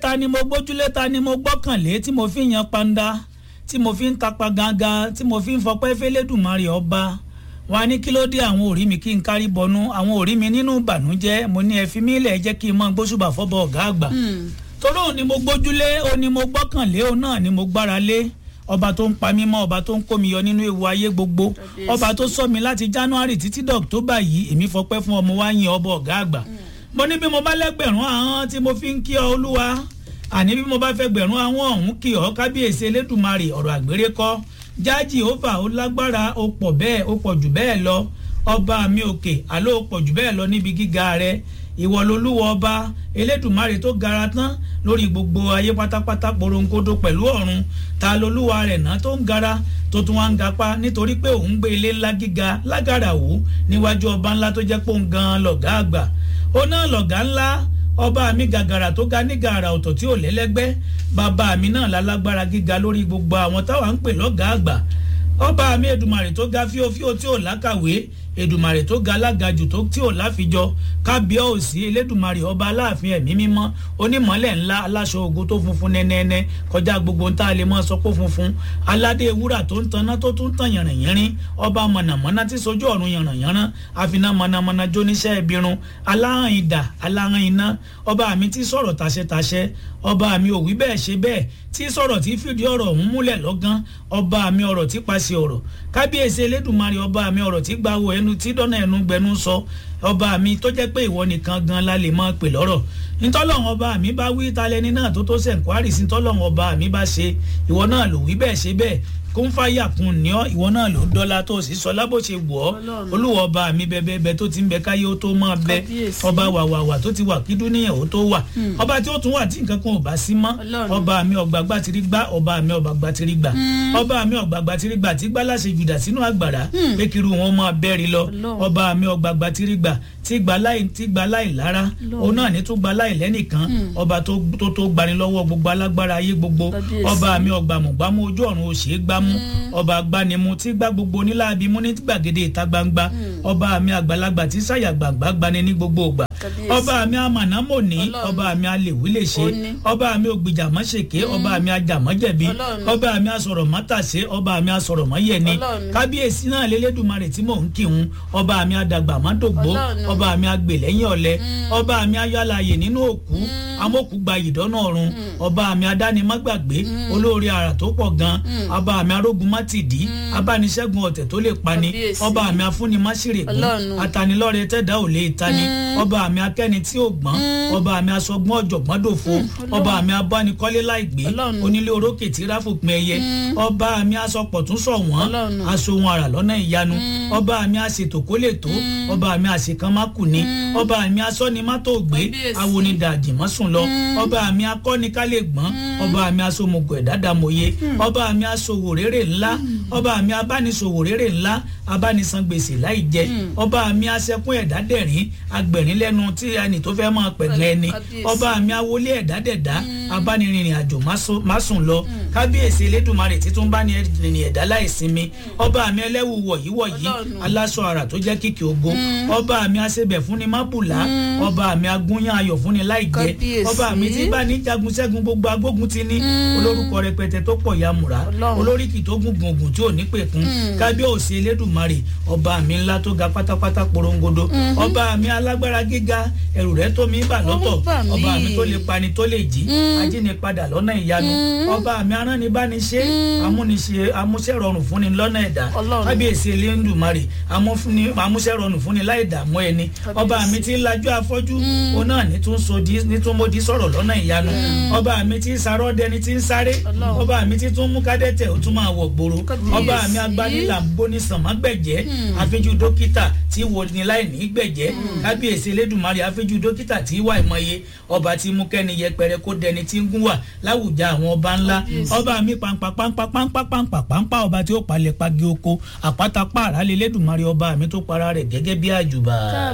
ta ni mo gbójúlé ta ni mo gbọ́kànlé tí mo fi yan panda tí mo fi ń tapa gangan tí mo fi ń fọpẹ́ fẹ́lẹ́dùmarè ọba wọn ní kí ló dé àwọn òrí mi kí n kárí bọnú àwọn òrí mi nínú ìbànújẹ́ mo ní ẹ fi mí lẹ̀ jẹ́ kí n mọ gbósùbà fọ́bọ̀ ọ̀gá àgbà torí òun ni mo gbójúlé òun ni mo gbọ́kànlé òun náà ni mo gbára lé ọba tó ń pa mí mọ́ ọba tó ń kó mi yọ nínú ewu ayé gbogbo ọba tó sọ mi láti january títí dọ̀któbà yìí èmi fọpẹ́ fún ọmọ wa yin ọba ọ̀gá àgbà mo ní bí mo bá lẹ́gbẹ̀rún ahọ́n tí mo fi ń kí ọ olúwa àní bí mo bá fẹ́ gbẹ̀rún ahọ́n ọ̀hún kí ọ kábíyèsí elédùnmarè ọ̀rọ̀ àgbèrè kọ́ jáàjì òfà ó lágbára ó pọ̀ bẹ́ẹ̀ ó pọ̀ jù bẹ́ẹ̀ lọ ọba mi òkè àló ó pọ̀ jù bẹ́ẹ̀ lọ níbi gíga rẹ ìwọ lolúwa ọba elédùnmarè tó gara tán lórí gbogbo ayé pátápátá porongodo pẹ̀lú ọ̀run ta lolúwa rẹ̀ náà tó ń gara tó tún wá ń gapá nítorí pé òun gbé ilé ńlá gíga lágàrà wò níwájú ọba ńlá tó jẹ́ pé òun gan lọ̀gá àgbà ó náà lọ̀gá ńlá ọba mi gàgàrà tó ga ní gàrà ọ̀tọ̀ tí ò lẹ́lẹ́gbẹ́ bàbá mi náà lálágbára gíga lórí gbogbo àwọn táwa ń pè lọ́gàá àgbà ọba mi èdùmàrè tó ga fíofío tí ò lákàwé èdùmàrè tó ga alágajù tó tí ò láfijọ kábíọ́ọ̀sì elédùmarè ọba aláàfin ẹ̀mí mímọ́ onímọ̀lẹ̀ ńlá aláṣọ ogun tó funfun nẹ́nẹ́nẹ́ kọjá gbogbo ń tá a lè mọ́ sọ pé funfun aládé wúrà tó ń taná tó tún tàn yànrìnyànrín ọba mọ̀nàmọ́ná tí sojú ọ̀run yànrìnyànrán àfiná mọ̀nàmọ́ná jóníṣẹ́ ìbírun aláhàn idà aláhàn iná ọba mi tí sọ̀rọ̀ tàṣẹtàṣẹ ọba mi ò wí bẹ́ẹ̀ ṣe bẹ́ẹ̀ tí sọ̀rọ̀ tí fìdí ọ̀rọ̀ ọ̀hún múlẹ̀ lọ́gán ọba mi ọ̀rọ̀ tí paṣẹ ọ̀rọ̀ kábíyèsí elédùnmarè ọba mi ọ̀rọ̀ tí gbàwó ẹnu tí dọ́nà ẹnu gbẹnu sọ ọba mi tó jẹ́ pé ìwọ nìkan gan la lè máa pè lọ́rọ̀ ntọ́lọ́hún ọba mi bá wí talẹ́ni náà tó tó sẹ̀ǹkwárì sí ntọ́lọ́hún ọba mi bá ṣe ìwọ náà ló wí bẹ́ẹ̀ ṣe bẹ́ẹ̀ kó ń fàyà kún ní ọ ìwọ náà ló ń dọ́là tó sì sọ lábò ṣe wọ̀ ọ́ olúwa ọba mi bẹ́ẹ̀bẹ́ẹ́ tó ti ń bẹ káyé ó tó máa bẹ ọba wàwàwà tó ti wà kí dúníyàn ó tó wà ọba tí ó tún wà tí nǹkan kan ò bá sí mọ́ ọba mi ọ̀gbàgbà ti rí gbá ọba mi ọ̀gbàgbà ti rí gbà ọba mi ọ̀gbàgbà ti rí gbà tí gbá láṣẹ jùdà sínú àgbàrá pé kiri wọn máa bẹ́ẹ̀rì lọ ọba mi ọ̀gbàgbà ti rí gbà tí gba láì tí gba láì lára òun náà ní tó gba láì lẹ́nìkan ọba tó tó gbani lọ́wọ́ gbogbo alágbára ayé gbogbo ọba mi ọgbàmùgbàmù ojú ọ̀run ò ṣeé gbámú ọba agbanimu tí gbá gbogbo onílàbí mú ní gbàgede ìta gbangba ọba mi àgbàlagbà tí sàyà gbàgbà gbani ní gbogbo ògbà ọba mi amànámòní ọba mi alèwí lè ṣe ọba mi ògbìjà mọ́ṣèké ọba mi ajàmọ́jẹ̀bi ọba mi asọ̀rọ̀ mọ́tàṣe ọba mi asọ̀rọ̀ mọ́yẹni kábíyèsí náà lélẹ́dùnmarè tí mò ń kírun ọba mi adàgbà mọ́dògbó ọba mi agbèlẹ́yìn ọ̀lẹ ọba mi ayọ́láyè nínú òkú amókù gba ìdọ́nà ọ̀run ọba mi adánimọ́gbàgbé olórí ara tó pọ̀ gan ọba mi arógun mátìdí abániṣẹ́gun ọ̀tẹ̀ tó lè pani ọba mi afúnimáṣírègùn atanilọ́rẹ tẹ́dá ò lè tani ọba mi akẹ́ni tí ò gbọ́n ọba mi aṣọgbọ́n ọ̀jọ̀gbọ́n dòfo ọba mi abánikọ́lé láìgbé onílé orókè tí ráfòpin ẹyẹ ọba mi aṣọpọ̀ tún sọ wọ́n aṣohun ara lọ́nà ìyanu ọba mi aṣètò kó lè tó ọba mi àṣekán má kù ní ọba mi asọ́ni má tó gbé awonidàjì mọ́ sùn lọ ọba mi akọ́ni ká lè gbọ́n ọba mi aṣomùgọ̀ ẹ̀dádàmọ̀ye ọba mi aṣòwò rere ńlá ọba mi abániṣòwò rere ńlá abánisan gbèsè láì jẹ ọba mi aṣẹkún ẹ̀dádẹ̀rín agbẹ̀rín lẹ́nu tí ẹni tó fẹ́ máa pẹ̀gàn ẹni ọba mi awolé ẹ̀dádẹ̀dá abánirìnrìn àjò má sùn lọ kábíyèsí elédùnmarè títún bá ní rìnrìn ẹ̀dá láìsinmi ọba mi ẹlẹ́wù wọ̀yí wọ̀yí aláṣọ àrà tó jẹ́ kìkì ogo ọba mi aṣebẹ̀ fúnni mábùlá ọba mi agúnyán ayọ̀ fúnni láì jẹ́ ọba mi tí bá ní jagun ṣẹ́gun gbogbo agbógun ti ní olórúkọ rẹpẹtẹ tó pọ̀ yamùrá olóríkì tó gùn gùngùn tí ò ní pẹ̀kun kábíyèsí elédùnmarè ọba mi ńlá tó ga pátápátá porongodo ọba mi alágbára gíga ẹrù rẹ̀ tó mi bà lọ́tọ̀ ọba mi tó lè pani tó lè jí ajínipadà lọ́nà ìyanu ọba mi aránibániṣe amúniṣe amúṣẹ́rọrùn fúnni lọ́nà ẹ̀dá kábíyèsí elédùnmarè amúṣẹ́rọrùn fúnni láì dààmú ẹni ọba mi ti lajú afọ́jú òun náà ní tún sodi ní tún modi sọ̀rọ̀ lọ́nà ìyanu ọba mi ti sarọ́ dẹni ti ń sáré ọba mi ti tún mú kádẹ́tẹ̀ ó tún máa wọ̀ gbòòrò ọba mi agbanilà ń bóni sànmọ́ gbẹ̀jẹ́ àfijù dókítà tí wo ni láì ní gbẹ̀jẹ́ kábíyèsí elédùnmarè àfijù dókítà tí wà ìmọ̀ye ọba tí mú kẹ́ni yẹpẹrẹ kó dẹni tí ń gún wà láwùjá àwọn ọba ńlá ọba mi pàǹpà pàǹpà pàǹpà pàǹpà pàǹpà ọba tí ó palẹ̀ pagi oko àpáta pààrà lé elédùnmarè ọba mi tó para rẹ̀ gẹ́gẹ́ bí àjùbà.